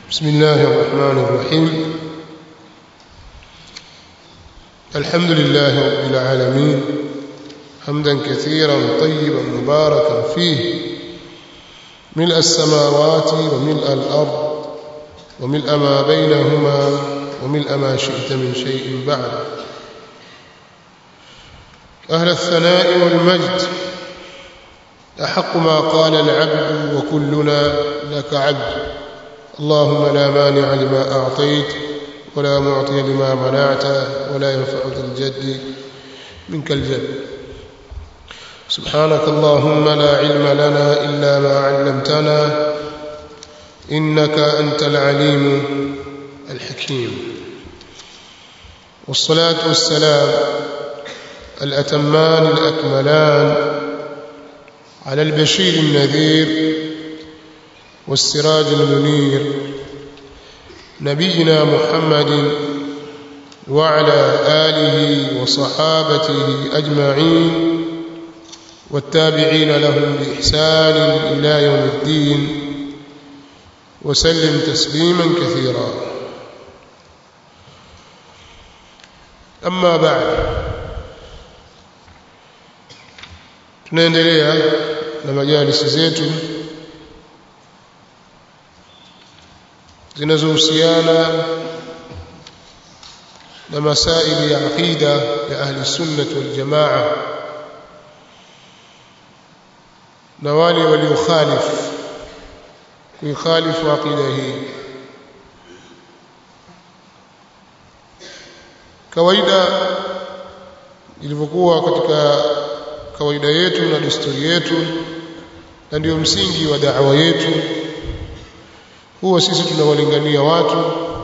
بسم الله الرحمن الرحيم الحمد لله رب العالمين حمدا كثيرا طيبا مباركا فيه ملء السماوات وملء الأرض وملء ما بينهما وملء ما شئت من شيء بعد أهل الثناء والمجد أحق ما قال العبد وكلنا لك عبد اللهم لا مانع لما أعطيت ولا معطي لما منعت ولا ينفع ذا الجد منك الجد سبحانك اللهم لا علم لنا إلا ما علمتنا إنك أنت العليم الحكيم والصلاة والسلام الأتمان الأكملان على البشير النذير والسراج المنير نبينا محمد وعلى آله وصحابته أجمعين والتابعين لهم بإحسان إلى يوم الدين وسلم تسليما كثيرا أما بعد tunaendelea na majalisi zetu zinazohusiana na masaili ya aqida ya ahli sunnah wal jamaa na wale waliokhalifu kuikhalifu aqida hii kawaida ilivyokuwa katika kawaida yetu na desturi yetu na ndio msingi wa da'wa yetu huwa sisi tunawalingania watu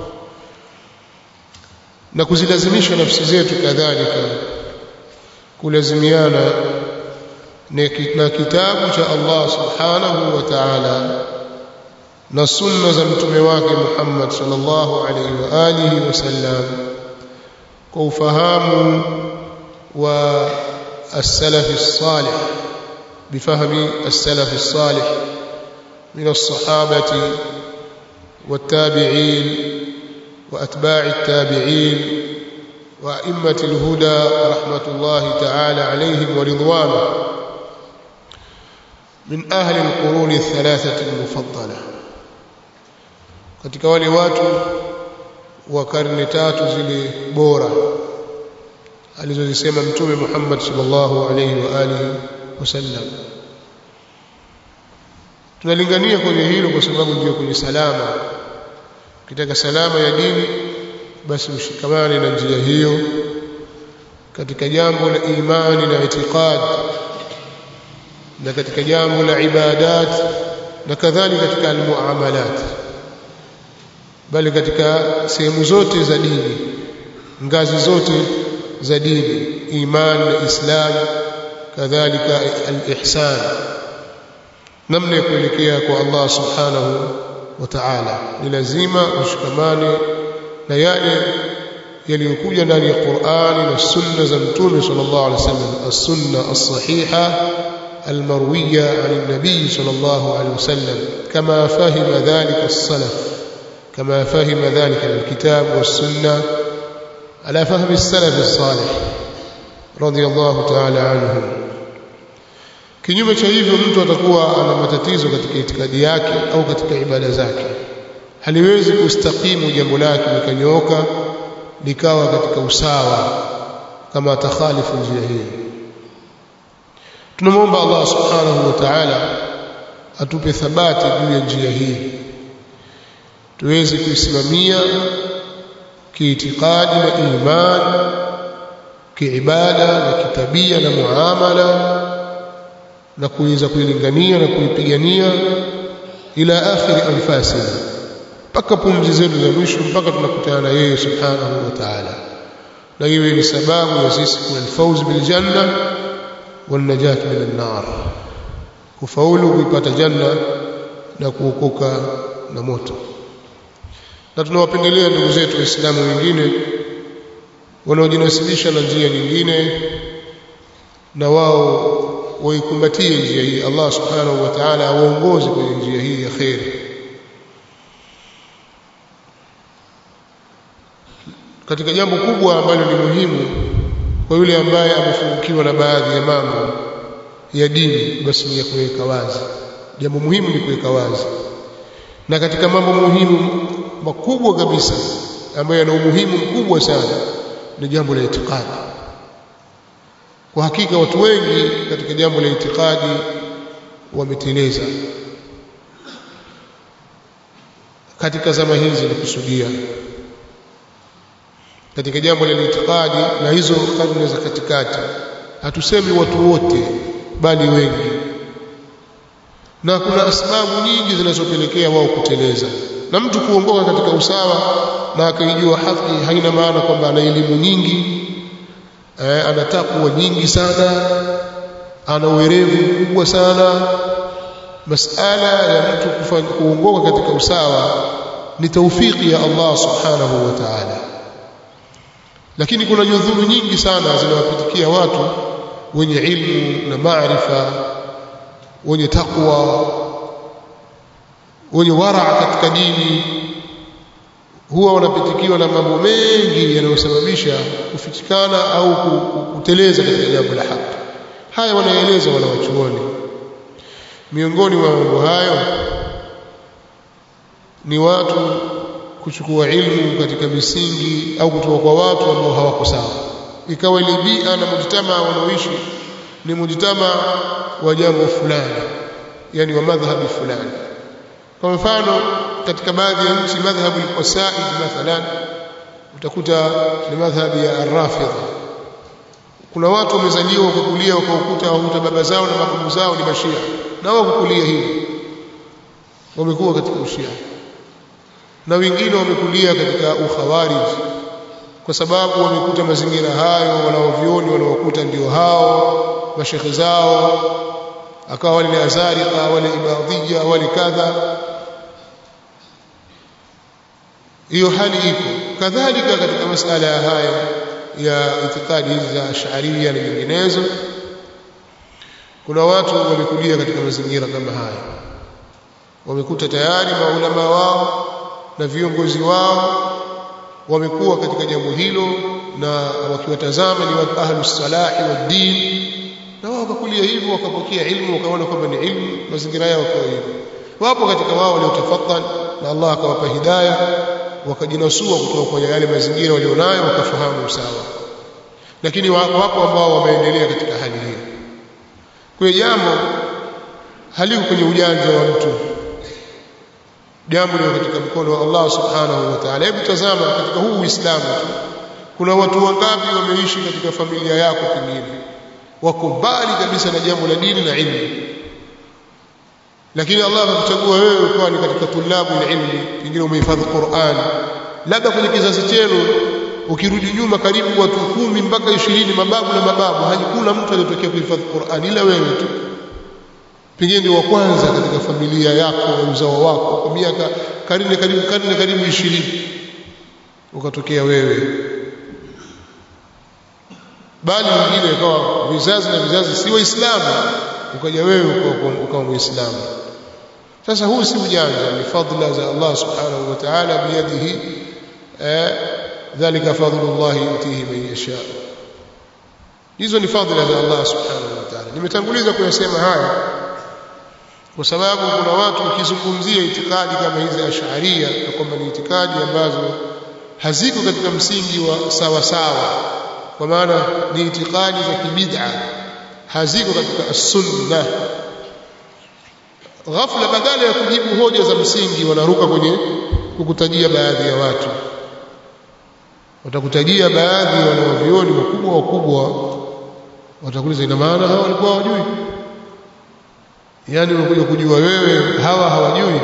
na kuzilazimisha nafsi zetu kadhalika kulazimiana na kitabu cha Allah subhanahu wa ta'ala na sunna za mtume wake Muhammad sallallahu alaihi wa alihi wasallam kwa ufahamu wa السلف الصالح بفهم السلف الصالح من الصحابة والتابعين وأتباع التابعين وأئمة الهدى رحمة الله تعالى عليهم ورضوانه من أهل القرون الثلاثة المفضلة katika wale watu wa karne tatu zile bora alizozisema mtume Muhammad sallallahu alayhi wa alihi wasallam tunalingania kwenye hilo kwa sababu ndio kwenye salama ukitaka salama ya dini basi ushikamane na njia hiyo katika jambo la imani na itikad na katika jambo la ibadat na kadhalika katika almuamalat bali katika sehemu zote za dini ngazi zote za dini iman na islam kadhalika al-ihsan namna ya kuelekea kwa Allah subhanahu wa ta'ala ni lazima ushikamane na yale yaliyokuja ndani ya Qur'ani na sunna za mtume sallallahu alaihi wasallam as-sunna as-sahiha المروية عن النبي صلى الله عليه وسلم كما فهم ذلك السلف كما فهم ذلك الكتاب والسنة على فهم السلف الصالح رضي الله تعالى عنهم kinyume cha hivyo mtu atakuwa ana matatizo katika itikadi yake au katika ibada zake haliwezi kustakimu jambo lake likanyooka likawa katika usawa kama atakhalifu njia hii tunamwomba Allah subhanahu wa ta'ala atupe thabati juu ya njia hii tuweze kuisimamia kiitikadi na iman kiibada na kitabia na muamala na kuweza kuilingania na kuipigania ila akhiri anfasina mpaka pumzi zetu za mwisho mpaka tunakutana na yeye subhanahu wa ta'ala na iwe ni sababu ya sisi kufauz bil janna wal najat min an-nar kufaulu kuipata janna na kuokoka na moto na tunawapendelea ndugu zetu waislamu wengine wanaojinasibisha na njia nyingine na wao waikumbatie njia hii Allah subhanahu wa ta'ala awaongoze kwenye njia hii ya khair katika jambo kubwa ambalo ni muhimu kwa yule ambaye amefungukiwa na baadhi ya mambo ya dini basi ni ya kuweka wazi jambo muhimu ni kuweka wazi na katika mambo muhimu makubwa kabisa ambayo yana umuhimu mkubwa sana ni jambo la itikadi kwa hakika watu wengi katika jambo la itikadi wameteleza katika zama hizi nikusudia katika jambo la itikadi na hizo karne za katikati hatusemi watu wote bali wengi na kuna sababu nyingi zinazopelekea wao kuteleza na mtu kuongoka katika usawa na akaijua haki haina maana kwamba ana elimu nyingi eh, ana takwa nyingi sana ana uwerevu mkubwa sana masala ya mtu kufanya kuongoka katika usawa ni taufiki ya Allah subhanahu wa ta'ala lakini kuna nyudhuru nyingi sana zinawapitikia watu wenye ilmu na maarifa wenye takwa wenye waraa katika dini huwa wanapitikiwa na mambo mengi yanayosababisha kufichikana au kuteleza katika jambo la haki haya wanaeleza wanawachuoni miongoni mwa mambo hayo ni watu kuchukua ilmu katika misingi au kutoka kwa watu ambao hawako sawa ikawa ile bia na mujtama wanaoishi ni mujtama wa jambo fulani yani wa madhhabi fulani kwa mfano katika baadhi ya nchi madhhabu al-qasaid mathalan utakuta ni madhhabi ya ar-rafidha kuna watu wamezaliwa wakakulia wakaukuta wakuta baba zao na mababu zao ni mashia na wao kukulia hivi wamekuwa katika ushia na wengine wamekulia katika ukhawarij kwa sababu wamekuta mazingira hayo wanaovioni wanaokuta ndio hao mashekhe zao akawa wale ni azarika wale ibadhia wale kadha hiyo hali iko kadhalika katika masala ya haya ya itikadi hizi za ash'ariyya na nyinginezo kuna watu wamekulia katika mazingira kama haya wamekuta tayari maulama wao na viongozi wao wamekuwa katika jambo hilo na wakiwatazama ni watu ahlus salahi wa din na wao wakakulia hivyo wakapokea ilmu wakaona kwamba ni ilmu mazingira yao kwa hivyo wapo katika wao waliotafadhal na Allah akawapa hidayah wakajinasua kutoka kwenye yale mazingira walionayo wakafahamu sawa lakini wapo ambao wameendelea katika hali hiyo kwa jambo haliko kwenye ujanja wa mtu jambo liko katika mkono wa Allah subhanahu wa ta'ala hebu tazama katika huu Uislamu tu kuna watu wangapi wameishi katika familia yako pengine wako mbali kabisa na jambo la dini na ilmu lakini Allah akakuchagua wewe ukawa ni katika tulabu ilmi pengine umehifadhi Qur'an labda kwenye kizazi chenu ukirudi nyuma karibu watu kumi mpaka ishirini mababu na mababu hakuna mtu aliyotokea kuhifadhi Qur'an ila wewe tu pengine ndio wa kwanza katika familia yako na uzao wako kwa miaka karne karibu karne karibu ishirini ukatokea wewe bali wengine ikawa vizazi na vizazi si waislamu ukaja wewe ukawa muislamu sasa huu si ujanja ni fadla za Allah subhanahu wa ta'ala biyadihi dhalika fadlullah yutihi man yasha hizo ni fadla za Allah subhanahu wa ta'ala nimetanguliza kuyasema haya kwa sababu kuna watu ukizungumzia itikadi kama hizi ash'ariyya na kwamba ni itikadi ambazo haziko katika msingi wa sawa sawa kwa maana ni itikadi za kibid'a haziko katika as-sunna ghafla badala ya kujibu hoja za msingi wanaruka kwenye kukutajia baadhi ya watu watakutajia baadhi ya wanavyuoni wakubwa wakubwa watakuuliza ina maana hawa walikuwa hawajui yani unakuja kujua wewe hawa hawajui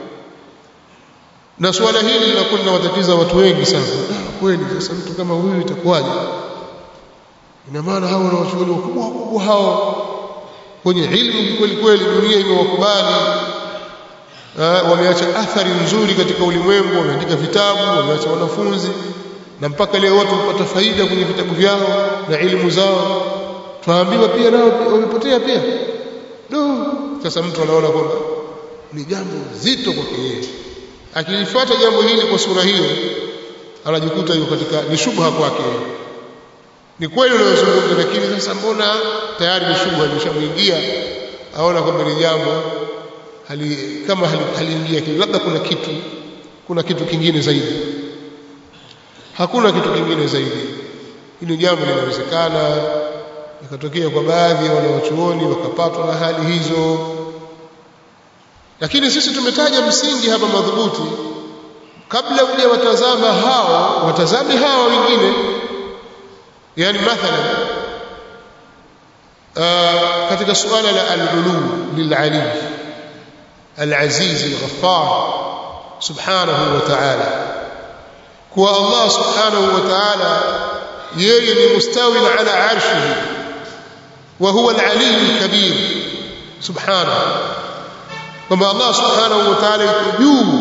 na suala hili linakuwa linawatatiza watu wengi sana kweli sasa mtu kama huyu itakuwaje ina maana hao wanawachuoni wakubwa wakubwa hao kwenye ilmu kweli kweli dunia imewakubali wameacha athari nzuri katika ulimwengu wameandika vitabu wameacha wanafunzi na mpaka leo watu wapata faida kwenye vitabu vyao na elimu zao twaambiwa pia nao wamepotea pia no sasa mtu anaona kwamba ni jambo zito kwake yeye akilifuata jambo hili kwa sura hiyo anajikuta yuko katika ni shubha kwake ni kweli unayozungumza lakini sasa mbona tayari ni shubha imeshamwingia aona kwamba ni jambo hali kama haliingia hali labda kuna kitu kuna kitu kingine zaidi hakuna kitu kingine zaidi hili jambo linawezekana ikatokea kwa baadhi ya wanawachuoni wakapatwa na hali hizo lakini sisi tumetaja msingi hapa madhubuti kabla uje watazama hao watazame hawa wengine yani mathalan uh, katika suala la al-ulu lil-ali al-aziz al-ghaffar subhanahu wa ta'ala kuwa Allah subhanahu wa ta'ala yeye ni mustawi ala arshihi wa huwa al-ali al-kabir subhanahu kwamba Allah subhanahu wa ta'ala yuko juu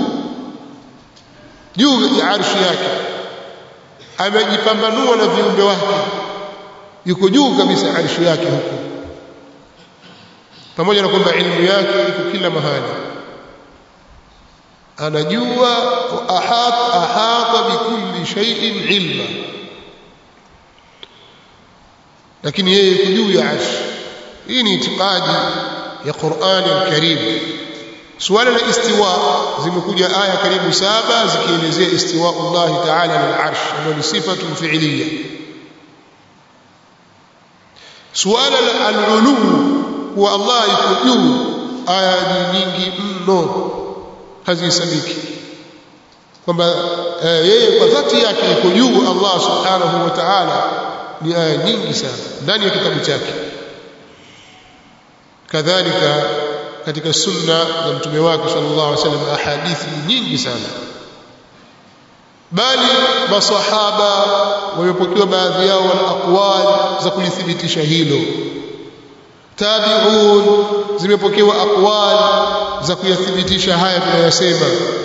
juu ya arshi yake amejipambanua na viumbe wake yuko juu kabisa arshi yake huko pamoja na kwamba elimu yake iko kila mahali anajua ahata ahata bikulli shay'in ilma lakini yeye yuko juu ya arshi hii ni itikadi ya Qur'ani al-Karim suala la istiwa zimekuja aya karibu saba zikielezea istiwa Allah ta'ala al-arsh ambayo ni sifatu fi'liya suala la al-ulu huwa Allah yuko juu aya nyingi mno hazisabiki kwamba yeye kwa dhati yake yuko juu Allah subhanahu wa ta'ala ni aya nyingi sana ndani ya kitabu chake kadhalika katika sunna za mtume wake sallallahu alaihi wasallam ahadithi nyingi sana bali masahaba wamepokewa baadhi yao wana aqwal za kulithibitisha hilo tabi'un zimepokewa aqwal za kuyathibitisha haya tunayosema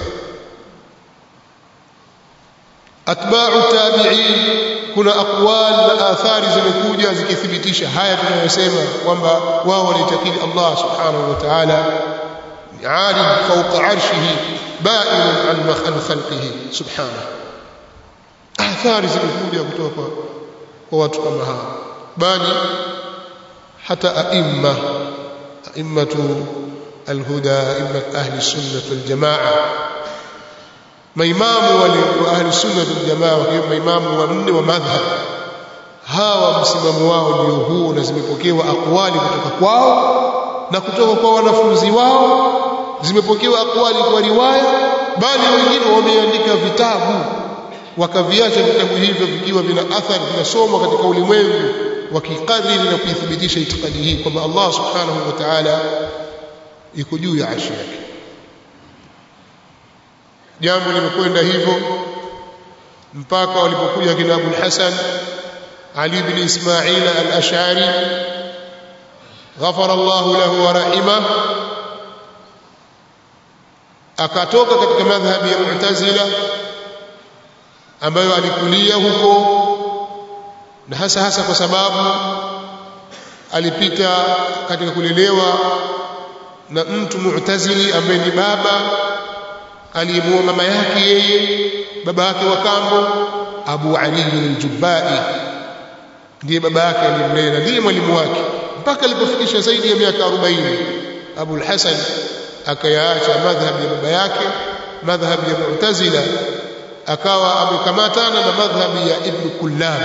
atba'u tabi'in kuna aqwal na athari zimekuja zikithibitisha haya tunayosema kwamba wao walitakidi Allah subhanahu wa ta'ala alim fawqa arshihi ba'in an an khalqihi subhanahu athari zimekuja kutoka kwa watu kama hawa bali hata aimma aimmatu alhuda immat ahli sunnah wal jamaa maimamu wale wa ahli sunna wal jamaa wakiwa maimamu wanne wa madhhab hawa msimamo wao ndio huo na zimepokewa akwali kutoka kwao na kutoka kwa wanafunzi wao zimepokewa akwali kwa riwaya bali wengine wameandika vitabu wakaviacha vitabu hivyo vikiwa vina athari vinasomwa katika ulimwengu wakikariri na kuithibitisha itikadi hii kwamba Allah subhanahu wa ta'ala iko juu ya arshi yake jambo limekwenda hivyo mpaka walipokuja kina Abu Hasan Ali ibn Ismail al-Ash'ari ghafara Allah lahu wa rahima akatoka katika madhhabi ya Mu'tazila ambayo alikulia huko na hasa hasa kwa sababu alipita katika kulelewa na mtu mu'tazili ambaye ni baba aliyemuoa mama yake yeye baba yake wa kambo Abu Ali al-Jubbai ndiye baba yake aliyemlea ndiye mwalimu wake mpaka alipofikisha zaidi ya miaka 40 Abu al-Hasan akayaacha madhhabi ya baba yake madhhabi ya Mu'tazila akawa amekamatana na madhhabi ya Ibn Kullab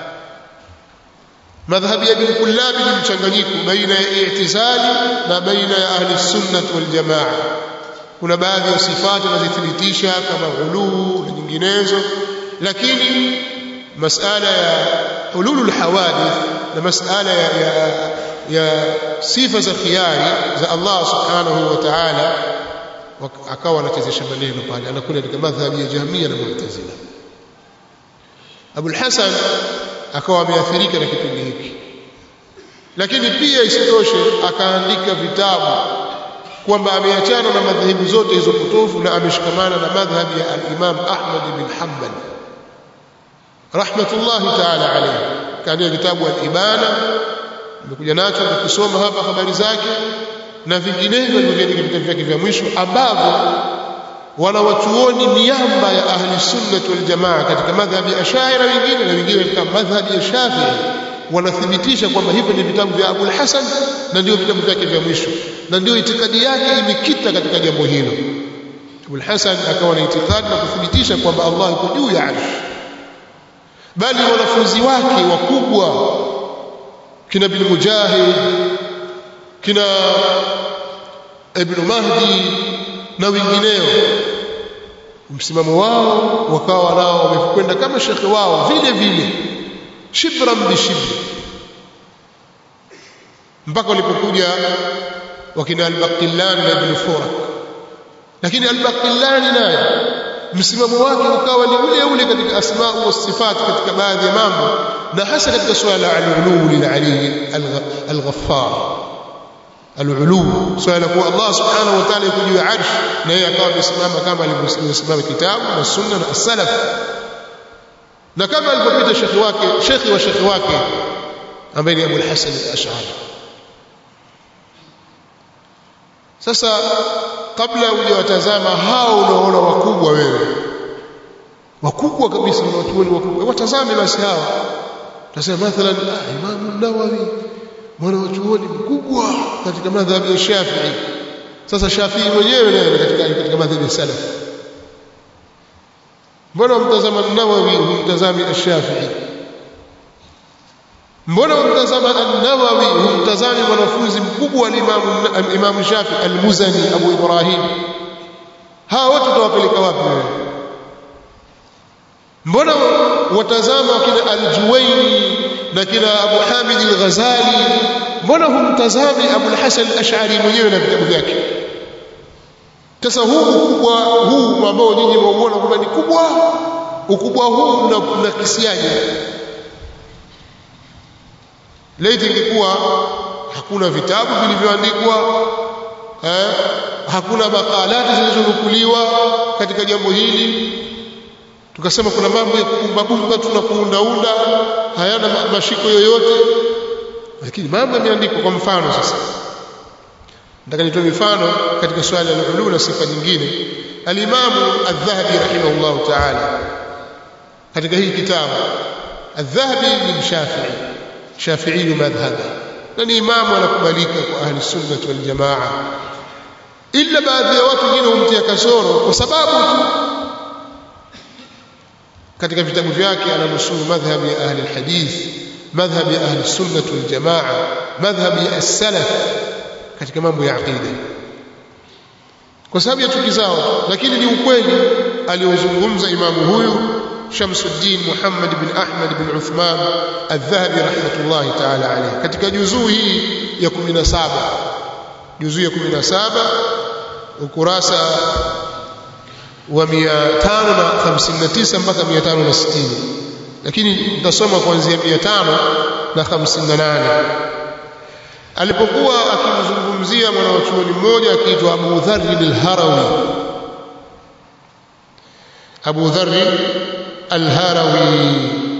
madhhabi ya Ibn Kullab ni mchanganyiko baina ya i'tizali na baina ya ahli sunnah wal jamaa kuna baadhi ya sifati wanazithibitisha kama uluu na nyinginezo lakini masala ya hululul hawadith na masala ya, ya, ya sifa za khiyari za Allah subhanahu wa ta'ala akawa anachezesha maneno pale anakwenda katika madhhabi ya Jahmiya na Mu'tazila Abu hasan akawa ameathirika na kipindi hiki lakini pia isitoshe akaandika vitabu kwamba ameachana na madhehebu zote hizo potofu na ameshikamana na madhhabi ya al-Imam Ahmad bin Hanbal rahmatullahi ta'ala alayhi kaandika kitabu al-Ibana nimekuja nacho nikisoma hapa habari zake na vinginevyo alivyoandika vitabu vyake vya mwisho ambavyo wanawachuoni miamba ya ahli sunnah wal jamaa katika madhhabi ya Ash'ari wengine na wengine katika madhhabi ya Shafi'i wanathibitisha kwamba hivyo ni vitabu vya Abu al-Hasan na ndio vitabu vyake vya mwisho na ndio itikadi yake imekita katika jambo hilo Abu al-Hasan akawa na itikadi na kuthibitisha kwamba Allah yuko juu ya arsh bali wanafunzi wake wakubwa kina bin Mujahid kina Ibn Mahdi na wengineo msimamo wao wakawa nao wamekwenda kama shekhe wao vile vile shibran bishibri mpaka walipokuja wakina al-Baqillani na Ibn Furak lakini al-Baqillani naye msimamo wake ukawa ni ule ule katika asma wa sifat katika baadhi ya mambo na hasa katika swala la al-ulu lil-ali al-ghaffar al-ulu swala kuwa Allah subhanahu wa ta'ala yuko juu ya arsh na yeye akawa amesimama kama alivyosimama kitabu na sunna na as-salaf na kama alipopita shekhi wake shekhi wa shekhi wake ambaye ni Abu al-Hasan al-Ash'ari sasa kabla hujawatazama hao unaona wakubwa wewe wakubwa kabisa na watu wakubwa watazame basi hawa tasema mathalan ah, Imam Nawawi mwana wa chuoni mkubwa katika madhhabi ya Shafi'i sasa Shafi'i mwenyewe naye katika katika madhhabi ya Salaf mbona mtazama Nawawi humtazami Ash-Shafi'i mbona mtazama An-Nawawi humtazami mwanafunzi mkubwa wa Imam Imam Shafi'i Al-Muzani Abu Ibrahim hawa wote tutawapeleka wapi wewe mbona watazama kina Al-Juwayni na kina Abu Hamid Al-Ghazali mbona humtazami Abu Al-Hasan Al-Ash'ari mwenyewe na vitabu vyake sasa huu ukubwa huu ambao nyinyi mwauona kwamba ni kubwa ukubwa huu mnakisiaje laiti ingekuwa hakuna vitabu vilivyoandikwa eh, hakuna makalati zilizonukuliwa katika jambo hili tukasema kuna mambo ya kubumbabumba tu na kuundaunda hayana mashiko yoyote lakini mambo yameandikwa kwa mfano sasa nataka nitoe mifano katika swala la ulu na sifa nyingine al-Imam Adh-Dhahabi rahimahullah ta'ala katika hii kitabu Adh-Dhahabi ni Shafi'i Shafi'i madhhabi na ni imamu anakubalika kwa ahli sunna wal jamaa ila baadhi ya watu wengine humtia kasoro kwa sababu tu katika vitabu vyake ananusuru madhhabi ya ahli alhadith madhhabi ya ahli sunna wal jamaa madhhabi ya as-salaf katika mambo ya aqida kwa sababu ya chuki zao lakini ni ukweli aliozungumza imamu huyu Shamsuddin Muhammad bin Ahmad bin Uthman Adh-Dhahabi rahmatullahi ta'ala alayhi katika juzuu hii ya 17 juzuu ya 17 ukurasa wa 559 mpaka 560 lakini nitasoma kuanzia 558 alipokuwa akimzungumzia mwanachuoni mmoja akiitwa Abu Dharr al-Harawi Abu Dharr al-Harawi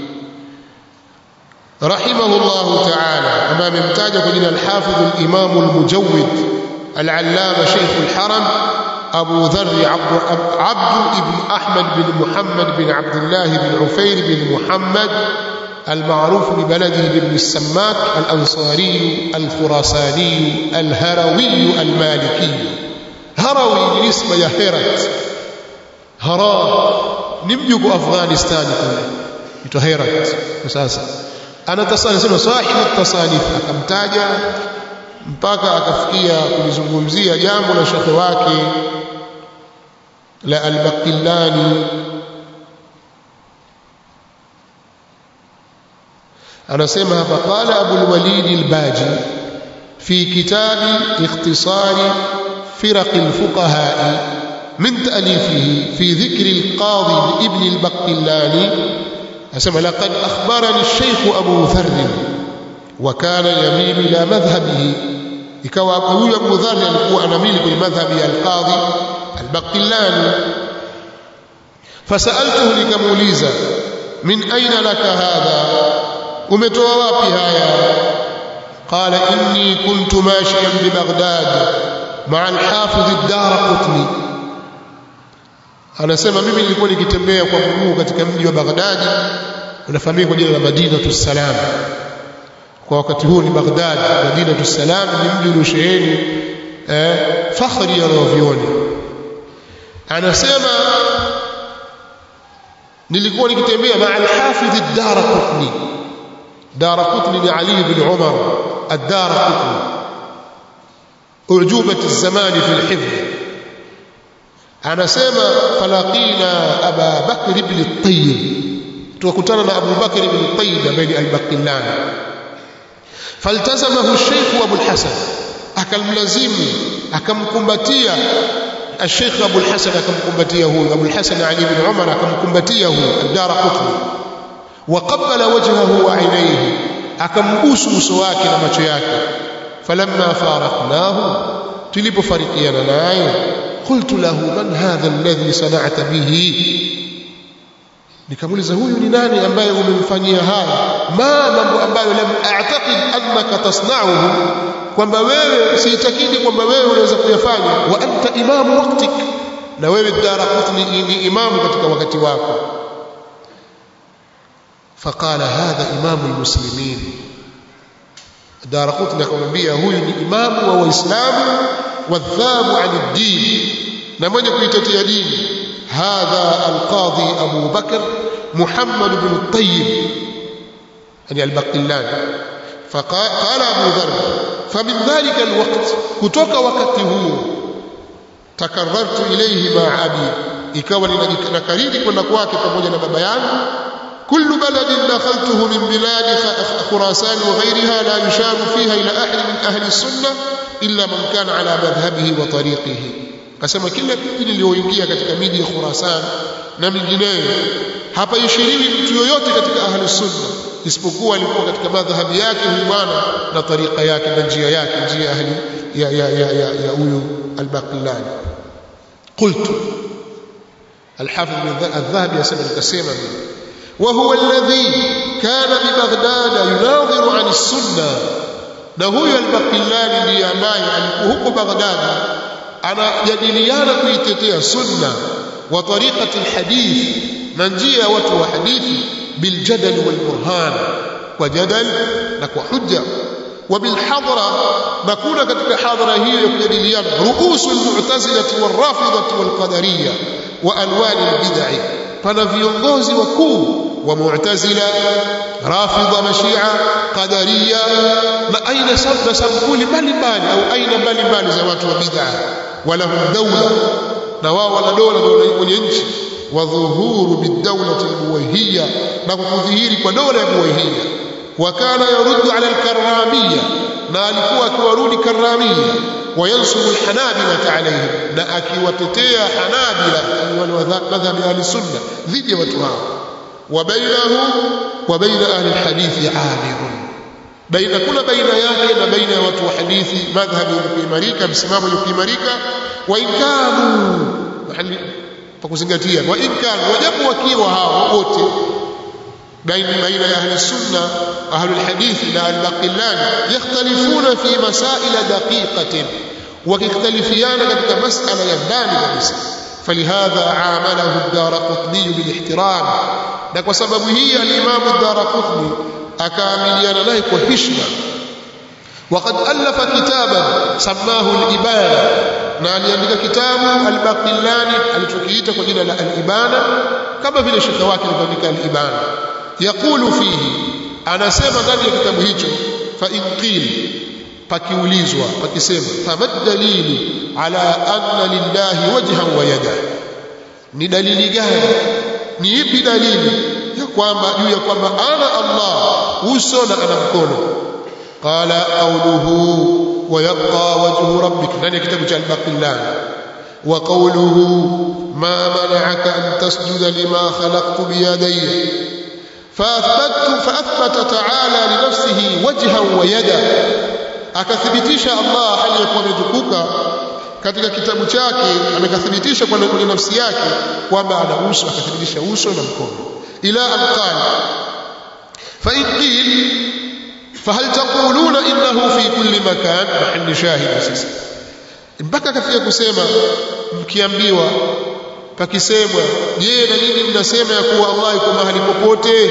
rahimahullah ta'ala ambaye amemtaja kwa jina al-Hafidh al-Imam al-Mujawwid al-Allama Sheikh al-Haram أبو ذر عبد, عبد ابن أحمد بن محمد بن عبد الله بن عفير بن محمد المعروف ببلده بابن السماك الأنصاري الخراساني الهروي المالكي هروي نسبة يا هيرت هرا نمجك أفغانستان كله يتو هيرت مساسا أنا تصاني صاحب التصانيف أكمتاجا mpaka akafikia kulizungumzia jambo la shekhe wake la al-Baqillani anasema hapa qala Abu al-Walid al-Baji fi kitabi ikhtisari firaq al-fuqaha min ta'lifihi fi dhikr al-qadi ibn al-Baqillani asema laqad akhbarani al-shaykh Abu Dharr وكان يميل الى مذهبه ikawa huyu Abu Dharr alikuwa anamili kwenye madhhabi ya al-Qadhi al-Baqillani fasaltuhu nikamuuliza min aina laka hadha umetoa wapi haya qala inni kuntu mashiyan bi Baghdad ma'a al-Hafiz ad-Darqutni anasema mimi nilikuwa nikitembea kwa mguu katika mji wa Baghdadi unafahamika kwa jina la Madinatu Salam kwa wakati huo ni Baghdad Madinatu Salam ni mji uliosheheni eh, fakhri ya wanavyuoni anasema nilikuwa nikitembea maa al-Hafidh ad-Darqutni Darqutni ni Ali ibn Umar ad-Darqutni ujubat az-zaman fi al-hifdh anasema falaqina Aba Bakr ibn at-Tayyib tukakutana na Abu Bakr ibn at-Tayyib ambaye ni al-Baqillani faltazamahu Sheikh Abu al-Hasan akamlazimu akamkumbatia الشيخ أبو الحسن أكمكمبتيه أبو الحسن علي بن عمر أكمكمبتيه الدار قطني وقبل وجهه وعينيه أكمبوس مسواك لمشياك فلما فارقناه تلب فريقينا ناي قلت له من هذا الذي صنعت به nikamuuliza huyu ni nani ambaye umemfanyia haya ma mambo ambayo lam a'taqid annaka tasna'uhu kwamba wewe siitakidi kwamba wewe unaweza kuyafanya wa anta imamu waqtik na wewe Daraqutni ni imamu katika wakati wako faqala hadha imamu almuslimin Daraqutni akamwambia huyu ni imamu wa waislamu wadhabu an ad-din na mwenye kuitetea dini hadha alqadhi Abu Bakr Muhammad ibn Tayyib yani al-Baqillani فقال أبو ذر فمن ذلك الوقت كتوك وقته تكررت إليه مع أبي ikawa ninakariri kwenda kwake pamoja na baba yangu kullu baladin dakhaltuhu min bilad khurasan wa ghayriha la yusharu fiha ila ahli min ahli sunnah illa man kana ala madhhabihi wa tariqihi kasema kila mji nilioingia katika miji ya Khurasan na mingineyo hapa ishiriwi mtu yoyote katika ahli sunna isipokuwa alikuwa katika madhhabi yake huyu bwana na tariqa yake na njia yake njia ahli ya ya ya ya, ya huyu al-Baqillani qultu الحافظ بن الذهبي يسمى الكسيمة وهو الذي كان ببغداد يناظر عن السنة na huyo al-Baqillani ndiye ambaye alikuwa huko Baghdad anajadiliana kuitetea sunna wa tariqati al-hadith na njia ya watu wa hadithi biljadal wal burhan kwa jadal na kwa hujja wa bil hadra na kuna katika hadhara hiyo ya kujadiliana ruusul mu'tazilati wal rafidati wal qadariyya wa alwan al bid'ah pana viongozi wakuu wa mu'tazila rafidha na shia qadariya na aina sabda sampuli mbalimbali au aina mbalimbali za watu wa bid'ah walahum dawla na wao wana dola kwenye nchi wa dhuhuru bidawlati albuwahiyya na kudhihiri kwa dola ya buwahiyya wa kana yaruddu ala alkarramiyya na alikuwa akiwarudi karramiyya وينصر الحنابلة عليهم na akiwatetea hanabila wale madhhabi ahli sunna dhidi ya watu hao wa bainahu wa baina ahli alhadith amir baina kuna baina yake na baina ya watu wa hadithi madhhabi kuimarika msimamo kuimarika wa inkanu mahali pa kuzingatia wa inkanu wajapo wakiwa hao wote baina baina ya ahli sunna ahli alhadith na albaqillani yakhtalifuna fi masail daqiqatin wakikhtalifiana katika masala ya ndani kabisa فلهذا عامله الدارقطني بالاحترام na kwa sababu hii al-Imam ad-Darqutni akaamiliana naye kwa heshima وقد ألف كتابا سماه الإبانة na aliandika kitabu al-Baqillani alichokiita kwa jina la al-Ibana kama vile shekhe wake alivyoandika al-Ibana yaqulu fihi anasema ndani ya kitabu hicho fa in qil pakiulizwa pakisema famad dalilu ala anna lillahi wajhan wa yada ni dalili gani ni ipi dalili ya kwamba juu ya kwamba ana Allah uso na ana mkono qala qawluhu ويبقى وجه ربك ndani ya kitabu cha al-Baqillan wa qawluhu ma mana'aka an tasjuda lima khalaqtu bi yadayya فأثبت فأثبت تعالى لنفسه وجها ويدا akathibitisha Allah aliyekuwa ametukuka katika kitabu chake amekathibitisha kwa kwenye nafsi yake kwamba ana uso akathibitisha uso na mkono ila alqala fa in qil فهل تقولون انه في كل مكان محل شاهد sasa mpaka kafia kusema mkiambiwa pakisemwa je na nini mnasema ya kuwa Allah yuko mahali popote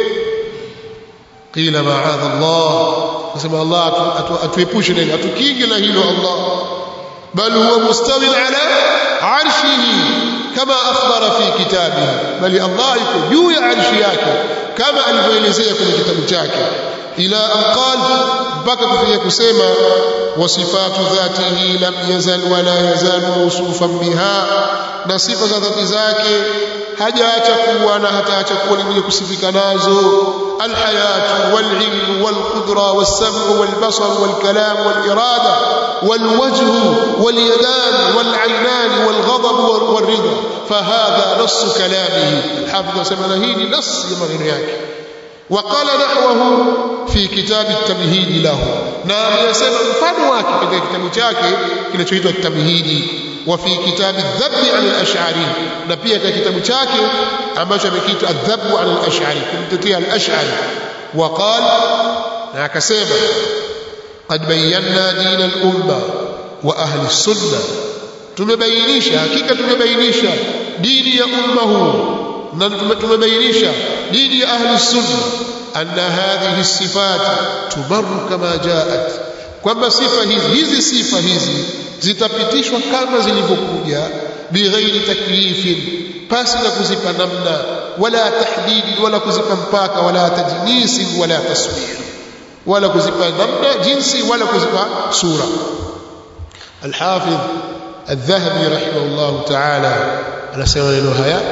qila ma'adha Allah nasema Allah atuepushe na hilo atukinge na hilo Allah bal huwa mustawin ala arshihi kama akhbara fi kitabihi bali Allah yuko juu ya arshi yake kama alivyoelezea kwenye kitabu chake ila an qala mpaka kufikia kusema wasifatu dhatihi lam yazal wala yazal mawsufan biha na sifa za dhati zake hajaacha kuwa na hataacha kuwa ni mwenye kusifika nazo alhayatu walilmu walqudra wassamu walbasar walkalam walirada walwajhu walyadan walainan walghadab walrida fahadha nass kalamihi hafidh sema hii ni nass ya maneno yake وقال نحوه في كتاب التمهيد له na yasema mfano wake katika kitabu chake kinachoitwa التمهيد وفي كتاب الذب عن الاشعري na pia katika kitabu chake ambacho amekiitwa الذب عن الاشعري kumtetea al-ash'ari وقال na akasema قد بينا دين الامه واهل السنه tumebainisha hakika tumebainisha dini ya umma huu na tumebainisha dini ya ahli sunna anna hadhihi sifat tumaru kama jaat kwamba sifa hizi hizi sifa hizi zitapitishwa kama zilivyokuja bighairi taklifin pasi na kuzipa namna wala tahdidi wala kuzipa mpaka wala tajnisi wala taswir wala kuzipa namna jinsi wala kuzipa sura الحافظ الذهبي رحمه الله تعالى anasema neno haya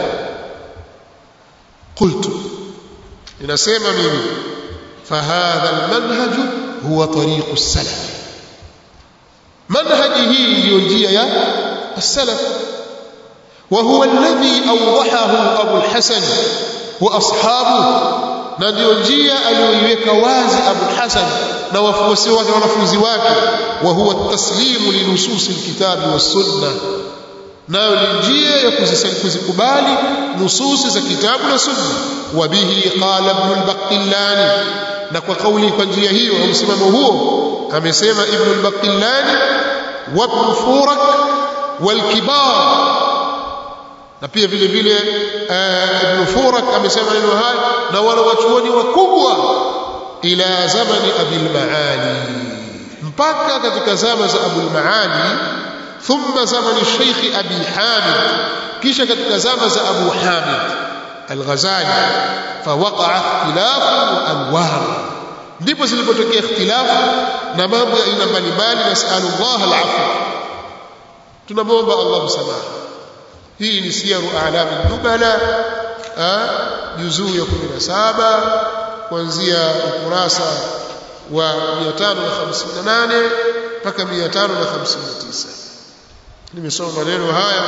قلت ninasema mimi fahadha almanhaj huwa tariqu salaf manhaji hii ndiyo njia ya السلف وهو الذي أوضحه أبو الحسن وأصحابه na ndio njia aliyoiweka wazi Abu Hasan na wafuasi wake wanafunzi wake wa huwa taslimu linususi alkitabi was-sunnah nayo ni njia ya kuzikubali nususi za kitabu na sunna wa bihi qala ibn al-baqillani na kwa kauli kwa njia hiyo au msimamo huo amesema ibn al-baqillani wa ibn furak wal kibar na pia vile vile ibn furak amesema neno haya na wale wachuoni wakubwa ila zamani abil maali mpaka katika zama za abul maali ثم زمن الشيخ أبي حامد كيش كتك زمن أبو حامد الغزالي فوقع اختلاف وأنوار ndipo zilipotokea ikhtilafu na mambo ya aina mbalimbali nasalu llah alafu tunamwomba allah msamaha hii ni siyaru alami nubala juzuu ya 17 kuanzia ukurasa wa 558 mpaka 559 nimesoma maneno haya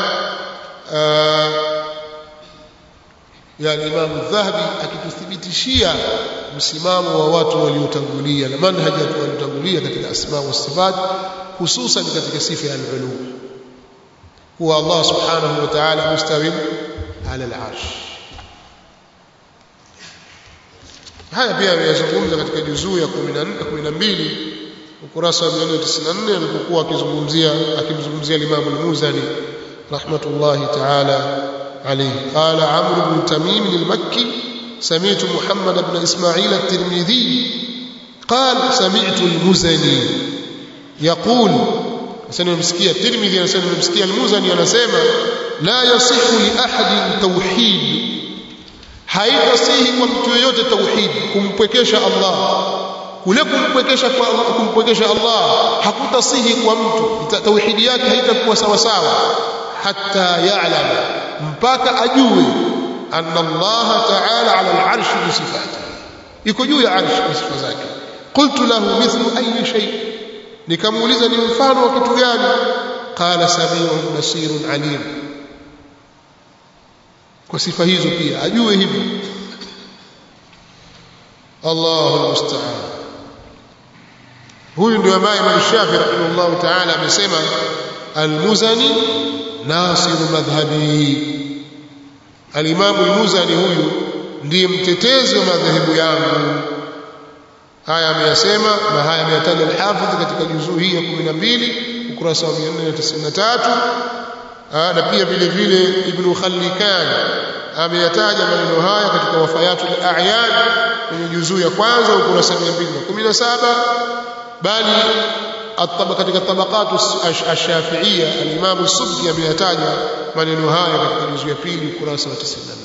ya Imam Dhahabi akituthibitishia msimamo wa watu waliotangulia na manhaji ya waliotangulia katika asma wa sifat hususan katika sifa ya al-ulum huwa Allah subhanahu wa ta'ala mustawim ala al-arsh haya pia ameyazungumza katika juzuu ya 12 ukurasa wa 194 alipokuwa akizungumzia akimzungumzia Imam al-Muzani rahmatullahi ta'ala alayhi qala Amr ibn Tamim al-Makki سمعت محمد بن إسماعيل الترمذي قال سمعت المزني يقول سنة مسكية الترمذي سنة مسكية المزني أنا سيما لا يصح لأحد توحيد haitasihi kwa mtu yoyote tauhid kumpwekesha Allah kule kumpwekesha kwa kumpwekesha Allah hakutasihi kwa mtu tauhidi yake haitakuwa sawa sawa hatta ya'lam mpaka ajue anna Allah ta'ala 'ala al-'arshi bi sifatihi iko juu ya arshi kwa sifa zake qultu lahu mithlu ayi shay nikamuuliza ni mfano wa kitu gani qala sami'un basirun alim kwa sifa hizo pia ajue hivyo Allahu almusta'an huyu ndio ambaye Imam Shafi rahimahullah ta'ala amesema al-Muzani nasiru madhhabi al-Imam al-Muzani huyu ndiye mtetezi wa madhehebu yangu haya ameyasema na haya ameyataja al-Hafidh katika juzuu hii ya 12 ukurasa wa 493 na pia vile vile ibn Khallikan ameyataja maneno haya katika wafayatul a'yan kwenye juzuu ya kwanza ukurasa 217 bali ataba katika tabaqatu ash-shafi'iyya al-imam as-subki ameyataja maneno haya katika juzuu ya pili ukurasa wa 94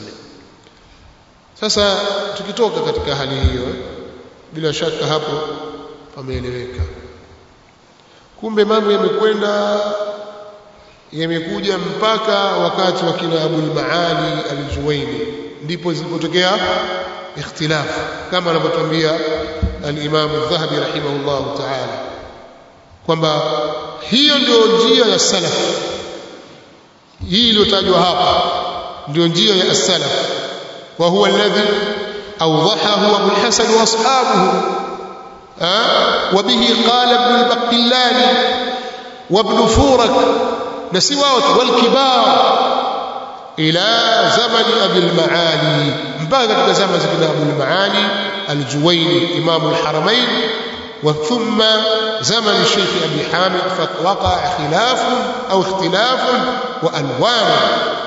sasa tukitoka katika hali hiyo bila shaka hapo pameeleweka kumbe mambo yamekwenda yamekuja mpaka wakati wa kina Abul Maali al-Juwaini ndipo zilipotokea ikhtilaf kama anavyotuambia al-Imam al-Dhahabi rahimahullah ta'ala kwamba hiyo ndio njia ya salaf hii iliyotajwa hapa ndio njia ya as-salaf wa huwa alladhi awdahahu Abu al-Hasan wa ashabuhu وبه قال ابن البقلاني وابن فورك نسواوت والكبار إلى زمن أبي المعالي مباقى كده زمن سيدنا أبو المعالي الجويني إمام الحرمين وثم زمن الشيخ أبي حامد فوقع خلاف أو اختلاف وألوان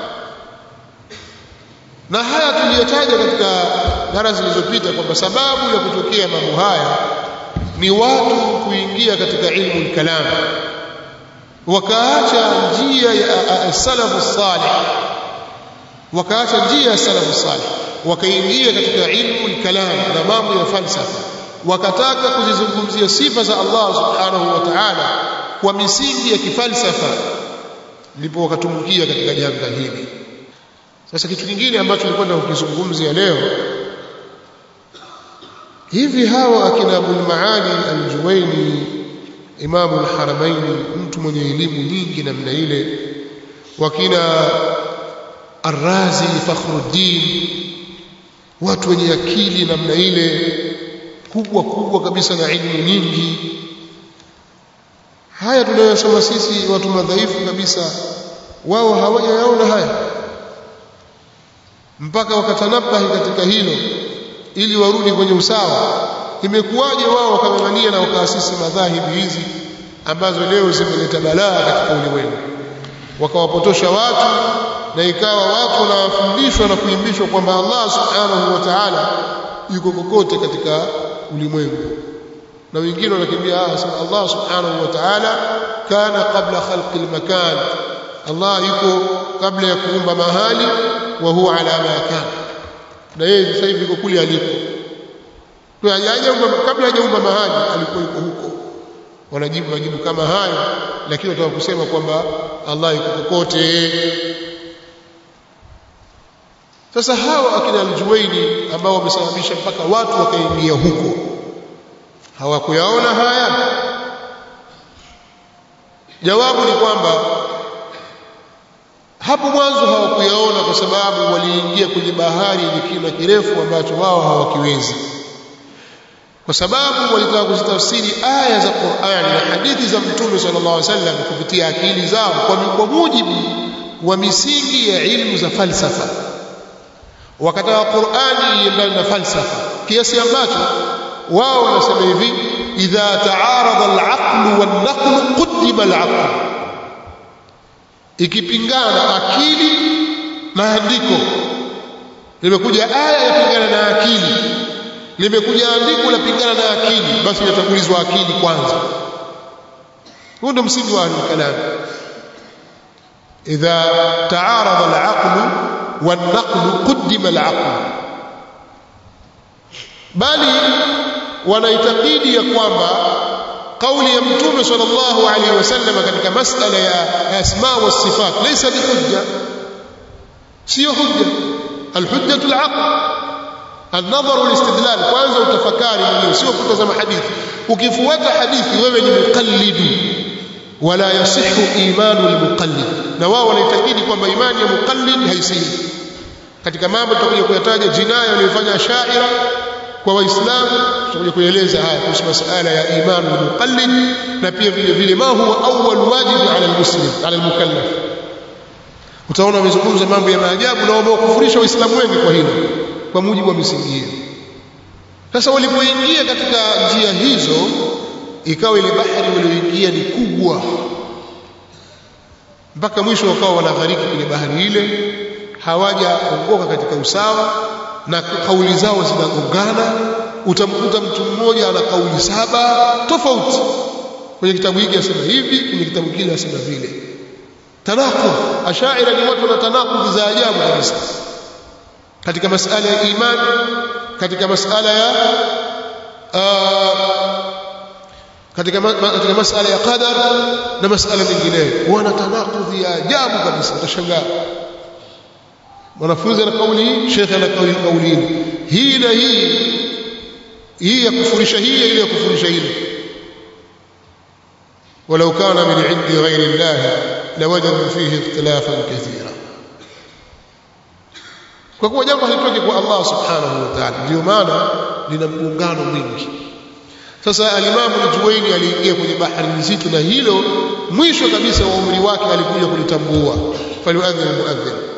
na haya tuliyotaja katika dara zilizopita kwamba sababu ya kutokea mambo haya ni watu kuingia katika ilmu kalam wakaacha njia ya salafu salih wakaacha njia ya salafu salih wakaingia katika ilmu kalam na mambo ya falsafa wakataka kuzizungumzia sifa za Allah subhanahu wa ta'ala kwa misingi ya kifalsafa ndipo wakatumbukia katika janga hili sasa kitu kingine ambacho nilikwenda kukizungumzia leo hivi hawa akina Abul Maali al-Juwaini Imamu al-Haramain mtu mwenye elimu nyingi namna ile wakina Ar-Razi Fakhruddin watu wenye akili namna ile kubwa kubwa kabisa na elimu nyingi haya tunayosoma sisi watu madhaifu kabisa wao hawajayaona haya mpaka wakatanabahi katika hilo ili warudi kwenye usawa imekuwaje wao wakang'ang'ania na wakaasisi madhahibi hizi ambazo leo zimeleta balaa katika ulimwengu wakawapotosha watu na ikawa watu wanafundishwa na kuimbishwa kwamba Allah subhanahu wa ta'ala yuko kokote katika ulimwengu na wengine wanakimbia Allah subhanahu wa ta'ala kana qabla khalqi makan Allah yuko kabla ya kuumba mahali wa huwa ala ma kana na yeye sasa hivi yuko kule alipo kwa hajaumba kabla hajaumba mahali alikuwa yuko huko wanajibu majibu kama hayo lakini wataka kusema kwamba Allah yuko kokote sasa hawa akina aljuwaini ambao wamesababisha mpaka watu wakaingia huko hawakuyaona haya jawabu ni kwamba hapo mwanzo hawakuyaona kwa sababu waliingia kwenye bahari yenye kina kirefu ambacho wao hawakiwezi kwa sababu walitaka kuzitafsiri aya za Qur'an na hadithi za Mtume sallallahu alaihi wasallam kupitia akili zao kwa, kwa mujibu wa misingi ya ilmu za falsafa wakataka Qur'ani iendane na falsafa kiasi ambacho wao wanasema hivi idha taarada al-aql wan-naql qaddima al-aql ikipingana akili maandiko limekuja aya yapingana na akili limekuja andiko lapingana na akili basi inatangulizwa akili kwanza huo ndio msingi wa kalam idha taarada al-aql wan-naql qaddima al-aql bali wanaitakidi ya kwamba kauli ya mtume sallallahu alaihi wasallam katika masala ya asma wa sifat laysa bihujja sio hujja alhujjatu alaql النظر والاستدلال kwanza utafakari mwenyewe sio kutazama hadithi ukifuata hadithi wewe ni muqallid wala yasihu imanu almuqallid na wao wanaitakidi kwamba imani ya muqallid haisihi katika mambo tutakuja kuyataja jinaya waliyofanya shaira kwa waislamu tutakuja kueleza haya kuhusu masuala ya imanu almuqallid na pia vile vile ma huwa awwal wajibu ala almuslim ala almukallaf utaona wamezungumza mambo ya maajabu na wamekufurisha waislamu wengi kwa hilo kwa mujibu wa misingi hiyo sasa walipoingia katika njia hizo ikawa ile bahari walioingia ni kubwa mpaka mwisho wakawa wanaghariki kwenye bahari ile hawajaongoka katika usawa na kauli zao zinagongana utamkuta mtu mmoja ana kauli saba tofauti kwenye kitabu hiki asema hivi kwenye kitabu kile asema vile tanaqud ashaira ni watu wana tanaqud za ajabu kabisa katika masala ya imani katika masala ya katika katika masala ya qadar na masala mengineyo wana tanaqudhi ya ajabu kabisa utashangaa mwanafunzi ana kauli hii shekhe ana kauli kauli hii na hii hii ya kufurisha hii ile ya kufurisha ile ولو كان من عند غير الله لوجدوا فيه اختلافا كثيرا kwa kuwa jambo halitoki kwa Allah subhanahu wa ta'ala ndio maana lina mgongano mwingi sasa alimamu al-Juwaini aliingia kwenye bahari nzito na hilo mwisho kabisa wa umri wake alikuja kulitambua faliadhin muadhin